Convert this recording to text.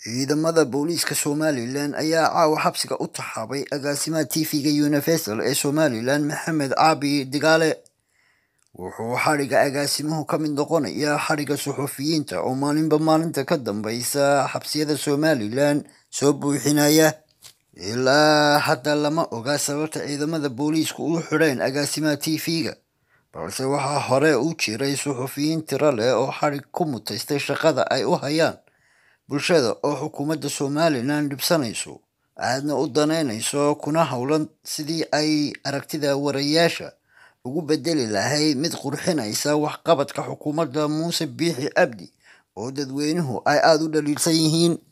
Ciidamada booliiska Somalilan ayaa caawa xabsiga u taxaabay agaasimaha TV-ga Universal ee Somalilan Maxamed Caabi Digaale wuxuu xadhigga agaasimuhu ka mid noqonayaa xadhigga suxufiyiinta oo maalinba maalinta ka dambeysa xabsiyada Somalilan soo buuxinaya ilaa hadda lama oga sababta ciidamada booliisku u xidheen agaasimaha TV-ga balse waxaa hore u jiray suxufiyiin tiro leh oo xadhig ku mutaystay shaqada ay u hayaan bulshada oo xukuumadda Somalilan dhibsanayso aadna u daneynayso kuna howlan sidii ay aragtida wariyeyaasha ugu bedeli lahayd mid qurxinaysa waxqabadka xukuumadda Muuse Biixi Cabdi oo dadweynuhu ay aada u dhaliilsan yihiin